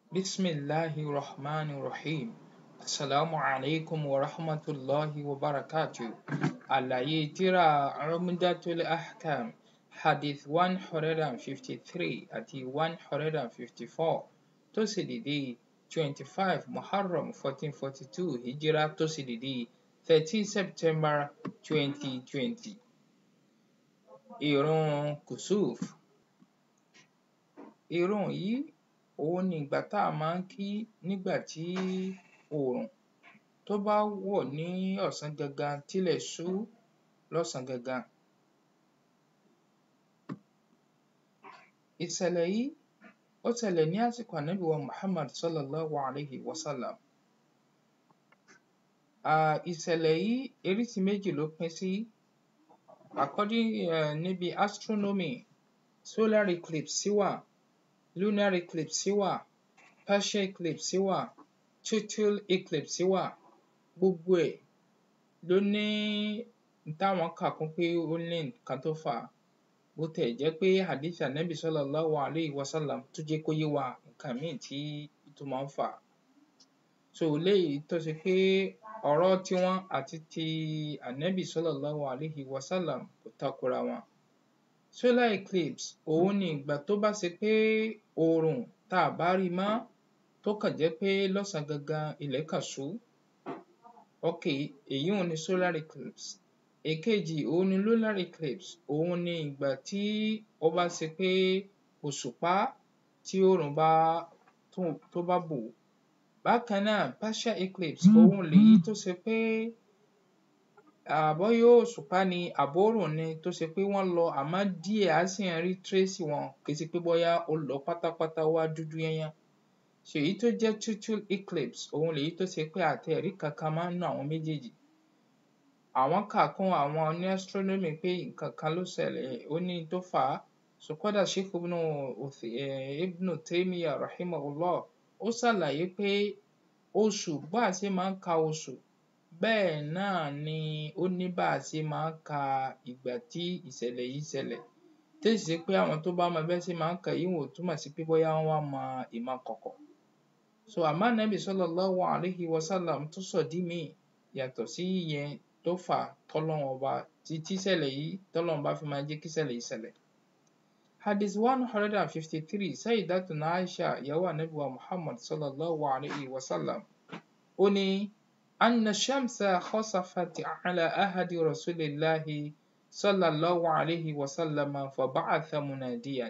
بسم الله الرحمن الرحيم السلام عليكم ورحمة الله وبركاته àlàyé tírà Umdatul Ahkam hadith one hundred and fifty-three àti one hundred and fifty-four tó sì dédé twenty-five Muharram fourteen forty-two hijira tó sì dédé thirteen September twenty twenty. Ìrun Kùsúf Ìrun yìí òhun ni ìgbà tá a máa ń kí nígbà tí oòrùn tó bá wọ̀ ní ọ̀sán gangan tílẹ̀ ṣú lọ́sàn gangan. Ìṣẹ̀lẹ̀ yìí ó ṣẹlẹ̀ ní àsìkò ànábì wa Muhammad sallallahu alayhi wa sallam. um Ìṣẹ̀lẹ̀ yìí oríṣi méjì ló pín sí according um níbi astronomy solar eclipse wà lunar eclipse wà partial eclipse wà total eclipse wà gbogbo ẹ̀ ló ní n táwọn kà kún pé ó ní nǹkan tó fà á bó tiẹ̀ jẹ́ pé hadith ànábì sallallahu alayhi wa sallam tún jẹ́ kó yé wa nǹkan míì tí tó máa ń fà á. So léyìí tó ṣe pé ọ̀rọ̀ tiwọn àti ti ànábì sallallahu alayhi wa sallam kò takora wọn. Solar eclipse òhun ni ìgbà tó bá ṣe pé oòrùn tá à bá rí i mọ́ tó kàn jẹ́ pé lọ́sàn gangan ilẹ̀ kàn ṣú okay èyíùn ni solar eclipse. Èkejì òhun ni lunar eclipse òhun ni ìgbà tí ó bá ṣe pé òṣùpá tí oòrùn bá tó bá bò ó. Bákan náà partial eclipse òhun lèyí tó ṣe pé um bóyá òṣùpá ni àbóòrùn ni tó ṣe pé wọ́n lọ àmọ́ díẹ̀ á sì ń rí trace wọn kì í ṣe pé bóyá ó lọ pátápátá ó wá dúdú yányán. So èyí tó jẹ́ total eclipse òhun lèyí tó ṣe pé a tiẹ̀ rí nǹkan mọ́ nínú àwọn méjèèjì. Àwọn kà kún àwọn oní astronomy pé nǹkan kan ló ṣẹlẹ̀ ó ní n tó fà á so kódà Sheikh Ibn Ibn Taymiyyah rahimahullah ó ṣàlàyé pé oṣù bá a ṣe máa ń ka oṣù bẹ́ẹ̀ náà ni ó ní bá a ṣe máa ń ka ìgbà tí ìṣẹ̀lẹ̀ yìí ṣẹlẹ̀ tó sì ṣe pé àwọn tó bá mọ bí wọ́n ṣe máa ń kà á ìyún ò túmọ̀ sí pé bóyá wọ́n wá mọ ìmọ̀ kọ̀kọ̀. So àmọ́ ànábì sallallahu alayhi wa sallam tún sọ̀dí míì yàtọ̀ sí ìyẹn tó fà á tọ́lọ́run ọba tí tíṣẹ̀lẹ̀ yìí tọ́lọ́run bá fi máa jẹ́ kíṣẹ̀lẹ̀ yìí ṣẹlẹ̀. Hadith one hundred and fifty-three Sayyidatuna Aisha ìyàwó ànábì wa Muhammad sallallahu alayhi wa sallam ó ní anna shamsa khasafat ala ahadi rasulillahi sallallahu alayhi wa sallam faba'atha munadiyan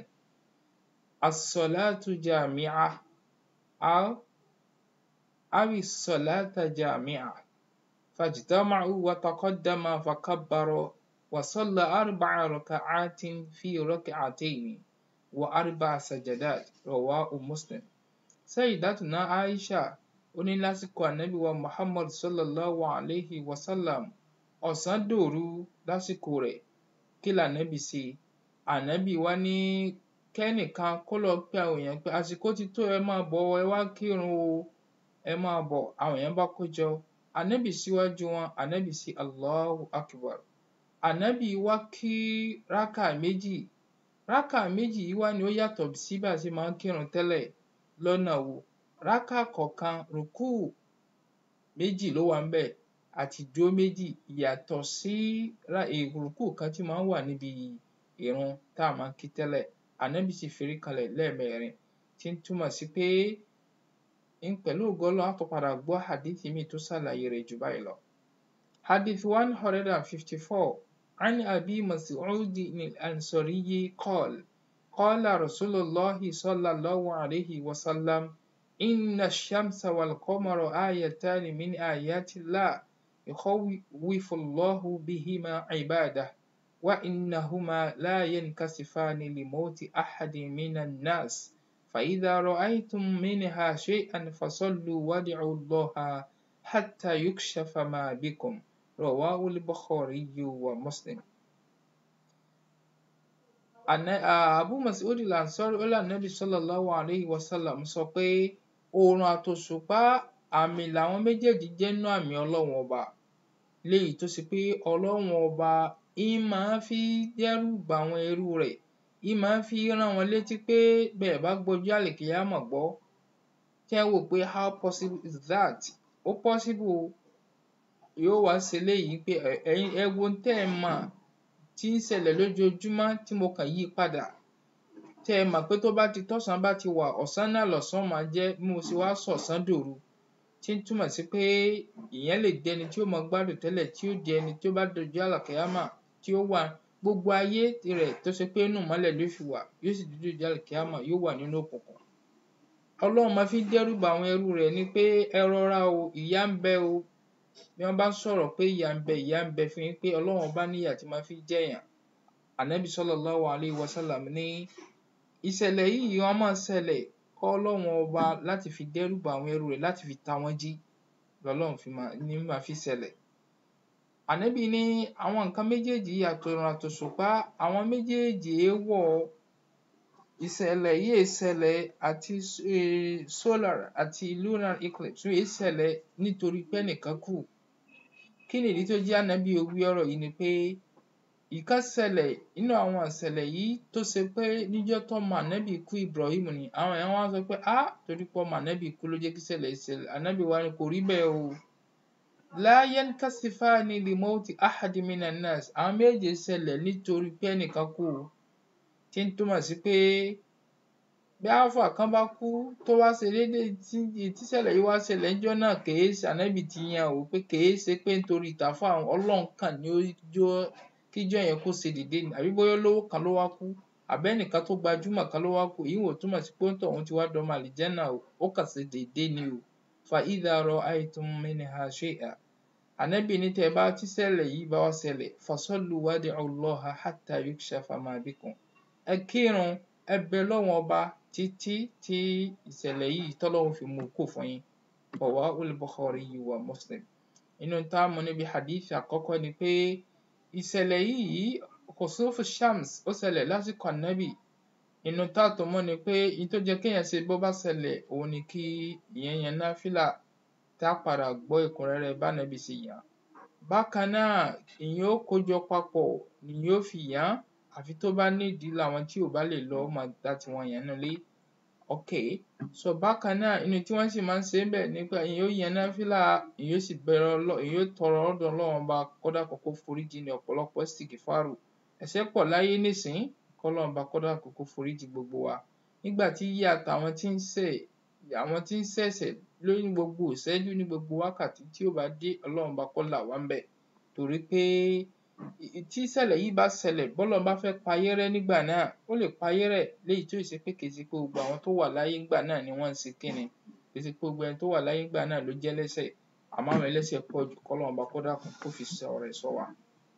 as-salatu jami'ah aw aw as-salata jami'ah فاجتمعوا وتقدم فكبر وصلى أربع ركعات في ركعتين وأربع سجدات رواه مسلم Sayyidatuna Aisha ó ní lásìkò ànábì wa Muhammad sallallahu alayhi wa sallam ọ̀sán dòru lásìkò rẹ̀ kí lànábì ṣe ànábì wá ní kẹ́nìkan kó lọ pe àwọn èèyàn pé àsìkò ti tó ẹ máa bọ̀ ẹ wá kírun o ẹ máa bọ̀ àwọn èèyàn bá kójọ ànábì síwájú wọn ànábì sí Allahu Akbar ànábì wá kí rákà méjì rákà méjì yìí wá ni ó yàtọ̀ sí bá a ṣe máa ń kírun tẹ́lẹ̀ lọ́nà wo rákà kọ̀ọ̀kan rùkúù méjì ló wà ńbẹ̀ àti ìdúró méjì yàtọ̀ sí rùkúù kan tí máa ń wà níbi ìrun tá a máa ń kí tẹ́lẹ̀ ànábì sì forí kanlẹ̀ lẹ́ẹ̀mẹrin tí ń túmọ̀ sí pé pẹ̀lú ògo Ọlọ́run á tún padà gbọ́ hadith míì tó ṣàlàyé rẹ̀ jù báyìí lọ. Hadith one hundred and fifty-four عن أبي مسعود الأنصاري قال قال رسول الله صلى الله عليه وسلم إن الشمس والقمر آيتان من آيات الله يخوف الله بهما عباده وإنهما لا ينكسفان لموت أحد من الناس فإذا رأيتم منها شيئا فصلوا وادعوا الله حتى يكشف ما بكم رواه البخاري ومسلم Abu Mas'ud al-Ansari ó lànàbì sallallahu alayhi wa sallam sọ pé oòrùn àtòṣùpá àmì làwọn méjèèjì jẹ́ nínú àmì Ọlọ́run ọba léyìí tó ṣe pé Ọlọ́run ọba ń máa fi dẹ́rù bà àwọn ẹrú rẹ̀ ń máa fi rán wọn létí pé bẹ́ẹ̀ bá gbọ́jọ́ àlìkìyámọ̀ gbọ́ tí ẹ wò pé how possible is that ó possible o yóò wá ṣe léyìí pé ẹ̀yin ẹ wo tẹ́ ẹ mọ̀ tí ń ṣẹlẹ̀ lójoojúmọ́ tí mo kàn yí padà tẹ́ ẹ mọ̀ pé tó bá ti tọ́sán bá ti wà ọ̀sán náà lọ̀sán máa jẹ́ bí mo ṣe wá sọ̀sán dòru tí ń túmọ̀ sí pé ìyẹn lè di ẹni tí ó mọ gbádùn tẹ́lẹ̀ tí ó di ẹni tí ó bá dojú àlàkìyámà tí ó wà gbogbo ayé rẹ̀ tó ṣe pé inú ìmọ́lẹ̀ ló fi wà yóò sì dojú àlàkìyámà yóò wà nínú òkùnkùn ọlọ́run máa fi dẹ́rù bà àwọn ẹrú rẹ̀ ni pé ẹ rọra o ìyà ń bẹ o bí wọ́n bá sọ̀rọ̀ pé ìyà ń bẹ ìyà ń bẹ fún yín pé ọlọ́run bá níyà tí máa fi jẹ̀yàn ànábì sallallahu alayhi wa sallam ní ìṣẹ̀lẹ̀ yìí wọ́n máa ṣẹlẹ̀ kọ́ ọlọ́run ọba láti fi dẹ́rù bà àwọn ẹrú rẹ̀ láti fi ta wọ́n jí lọ́lọ́run fi máa ní máa fi ṣẹlẹ̀ ànábì ní àwọn nǹkan méjèèjì àtòrùn àtòṣùpá àwọn méjèèjì èèwọ̀ ìṣẹ̀lẹ̀ yìí ṣẹlẹ̀ àti solar àti lunar eclipse yìí ṣẹlẹ̀ nítorí pé ẹnìkan kù kí nìdí tó jẹ́ ànábì ó wí ọ̀rọ̀ yìí ni pé ìkan ṣẹlẹ̀ nínú àwọn ìṣẹ̀lẹ̀ yìí tó ṣe pé níjọ́ tọ́mọ ànábì kú Ibrahim ni àwọn èèyàn wá sọ pé ah torí pé ọmọ ànábì kú ló jẹ́ kí ìṣẹ̀lẹ̀ yìí ṣẹlẹ̀ ànábì wa ni kò rí bẹ́ẹ̀ o la yankasifani limauti ahadi minan nas àwọn méje ṣẹlẹ̀ nítorí pé ẹnìkan kú o tí ń túmọ̀ sí pé bí alpha kan bá kú tó wá ṣe déédéé tí tíṣẹ̀lẹ̀ yìí wá ṣẹlẹ̀ níjọ́ náà kèé ṣe ànábì ti yan o pé kèé ṣe pé nítorí ìtàfà ọlọ́run kàn ní ó jó kíjọ́ yẹn kó ṣe déédéé ni àbí bóyá olówó kan ló wá kú àbẹ́nìkan tó gbajúmọ̀ kan ló wá kú èyí wò túmọ̀ sí pé òun ti wá dọ́mọ àlìjẹ́nà o ó kàn ṣe déédéé ni o fa idha ra'aytum minha shay'an ànábì ní tẹ́ ẹ bá tíṣẹ̀lẹ̀ yìí bá wá ṣẹlẹ̀ fasallu wad'u Allaha hatta yukshafa ma bikum ẹ kírun ẹ bẹ lọ́wọ́n ọba títí tí ìṣẹ̀lẹ̀ yìí tọ́lọ́run fi mú kó fún yín rawahul Bukhari wa Muslim inú tá a mú níbi hadith àkọ́kọ́ ni pé ìṣẹ̀lẹ̀ yìí kusufu shams ó ṣẹlẹ̀ lásìkò ànábì inú tá a tó mọ̀ ni pé ìyí tó jẹ́ kéèyàn ṣe bó bá ṣẹlẹ̀ òun ni kí ìyẹn yan náfìlà tá a padà gbọ́ ẹ̀kúnrẹ́rẹ́ bánábì ṣe yàn bákan náà ìyẹn ó kójọ papọ̀ nìyẹn ó fi yàn àfi tó bá nídìí làwọn tí ò bá lè lọ máa dá tiwọn yàn nílé ok so bákan náà inú tí wọ́n sì máa ń ṣe ń bẹ̀ nípa ìyẹn ó yan náfìlà ìyẹn ó sì bẹ̀rẹ̀ ọlọ́ ìyẹn ó tọrọ ọ̀dọ̀ Ọlọ́run ọba kódà kókó foríjì ní ọ̀pọ̀lọpọ̀ sìgìfàrù ẹ̀ṣẹ̀ pọ̀ láyé nísìn kọ́lọ́run ọba kódà kókó foríjì gbogbo wa nígbà tí yíyà àtàwọn tí ń ṣẹ̀ àwọn tí ń ṣẹ̀ṣẹ̀ lórí gbogbo ìṣẹ́jú ní gbogbo wákàtí tí ó bá dé Ọlọ́run ọba kó là wá ń bẹ̀ torí pé tí ìṣẹ̀lẹ̀ yìí bá ṣẹlẹ̀ bọ́lọ́run bá fẹ́ payé rẹ́ nígbà náà ó lè payé rẹ́ léyìí tó ṣe pé kì í ṣe pé gbogbo àwọn tó wà láyé ńgbà náà ni wọ́n ń ṣe kíni kì í ṣe pé gbogbo ẹni tó wà láyé ńgbà náà ló jẹ́ lẹ́ṣẹ̀ àmọ́ àwọn ẹlẹ́ṣẹ̀ pọ̀ jù kọ́lọ́run ọba kó dákun kó fi ṣọ́ rẹ̀ ṣọ́ wa.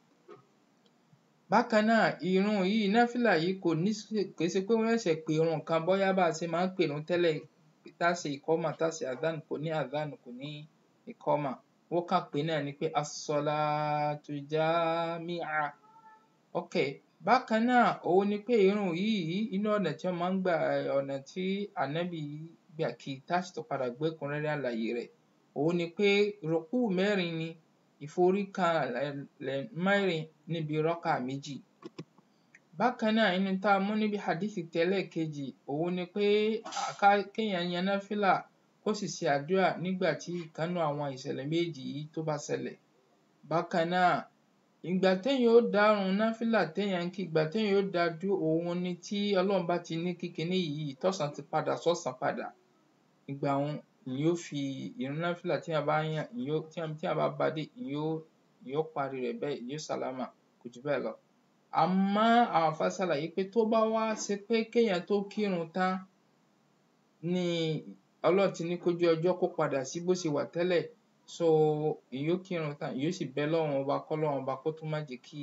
bákan náà ìrun yìí náfìlà yìí kò ní kì í ṣe pé wọ́n ṣẹ̀ṣẹ̀ pè irun kan bóyá bá a ṣe máa ń pèrun tẹ́lẹ̀ tá a ṣe ìkọ́mà tá a ṣe àdánù kò ní àdánù kò ní ìkọ́mà wọ́n kàn pé náà ni pé as-salatu jami'a ok bákan náà òun ni pé irun yìí inú ọ̀nà tí wọ́n máa ń gbà ọ̀nà tí ànábì gbà kí táṣì tó padà gbé ẹ̀kúnrẹ́rẹ́ àlàyé rẹ̀ òun ni pé rùkú mẹ́rin ni ìforíkanlẹ̀ mẹ́rin níbi rọ́kà méjì bákan náà inú tá a mú níbi hadithi tẹ́lẹ̀ kejì òun ni pé kéèyàn yan náfìlà kó sì ṣe àdúrà nígbà tí ìkánú àwọn ìṣẹ̀lẹ̀ méjì yìí tó bá ṣẹlẹ̀ bákan náà ìgbà téèyàn ó dárun náfìlà téèyàn ń kí ìgbà téèyàn ó dá dúró òun ni tí Ọlọ́run bá ti ní kí kinní yìí tọ̀sán ti padà sọ́sàn padà ìgbà òun ìyẹn ó fi ìrun náfìlà téèyàn bá yàn ìyẹn ó téèyàn bá bá dé ìyẹn ó ìyẹn ó parí rẹ̀ bẹ́ẹ̀ ìyẹn ó sálámà kò jù bẹ́ẹ̀ lọ àmọ́ àwọn àfáà ṣàlàyé pé tó bá wá ṣe pé kéèyàn tó kírun tán ni Ọlọ́run ti ní kójú ọjọ́ kó padà sí bó ṣe wà tẹ́lẹ̀ so ìyẹn ó kírun tán ìyẹn ó sì bẹ Ọlọ́run ọba kọ́lọ́run ọba kó tún má jẹ́ kí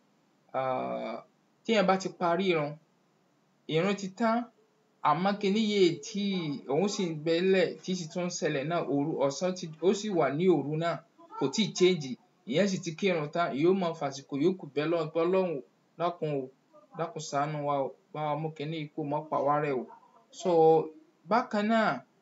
téèyàn bá ti parí ìrun ìrun ti tán àmọ́ kinní yìí tí òun sì ń bẹ ńlẹ̀ tí sì tún ń ṣẹlẹ̀ náà òru ọ̀sán ti ó sì wà ní òru náà kò tíì change ìyẹn sì ti kírun tán ìyẹn ó máa fàsìkò yòókù bẹ Ọlọ́run pé Ọlọ́run o dákun o dákun ṣàánú wa o bá wa mú kinní yìí kúrò má pa wá rẹ́ o so bákan náà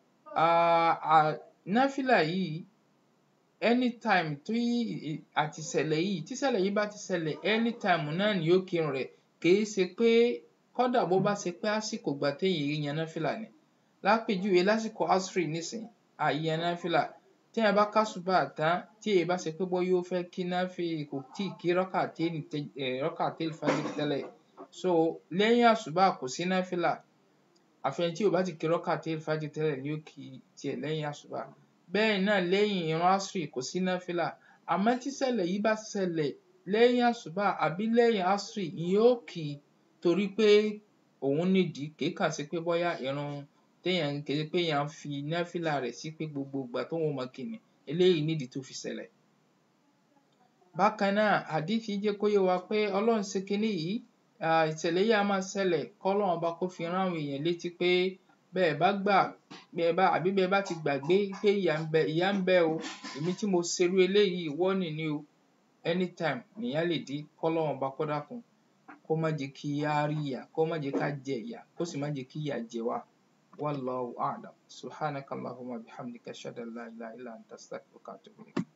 náfìlà yìí anytime tí àti ìṣẹ̀lẹ̀ yìí tí ìṣẹ̀lẹ̀ yìí bá ti ṣẹlẹ̀ anytime náà ni yóò kírun rẹ̀ kì í ṣe pé kódà bó bá ṣe pé àsìkò ìgbà téèyàn yan náfìlà ni lápèjúwe lásìkò asri nísìn àyàn náfìlà tí èèyàn bá kásùbà tán tí èyí bá ṣe pé bóyá ó fẹ́ kí náfì kò tí ì kí rọ́kàtẹ́ẹ̀nì rọ́kàtẹ́ẹ̀lì fájìrì tẹ́lẹ̀ so lẹ́yìn àsùbà kò sí náfìlà àfẹn tí ò bá ti kí rọ́kàtẹ́ẹ̀lì fájìrì tẹ́lẹ̀ ni ó kí tiẹ̀ lẹ́yìn àsùbà bẹ́ẹ̀ náà lẹ́yìn ìran asri kò sí náfìlà àmọ́ tí ṣẹlẹ̀ yìí bá ṣẹlẹ̀ lẹ́yìn àsùbà àbí lẹ́yìn asri ìyẹn ó kì í torí pé òun nídìí kì í kàn sí pé bóyá ìrun téèyàn kì í ṣe pé èèyàn fi náfìlà rẹ̀ sí pé gbogbo ìgbà tóun máa kí ni eléyìí nídìí tó fi ṣẹlẹ̀. bákan náà hádíìsì jẹ́ kó yé wa pé ọlọ́run ṣe kinní yìí ìṣẹ̀lẹ̀ yìí á máa ṣẹlẹ̀ kọ́lọ́run ọba kó fi rán àwọn èèyàn létí pé bẹ́ẹ̀ bá gbà bẹ́ẹ̀ bá àbí bẹ́ẹ̀ bá ti gbàgbé pé ìyà ń bẹ ìyà ń bẹ o èmi tí mo ṣerú eléyìí warning ni o anytime nìyà lè dé kọ́lọ́run ọba kó dákun kó má jẹ́ kí á rí ìyà kó má jẹ́ ká jẹ ìyà kó sì má jẹ́ kí ìyà jẹ wá wallahu a'lam subhanaka allahumma bihamdika ashhadu an la ilaha illa anta astaghfiruka wa atubu ilayk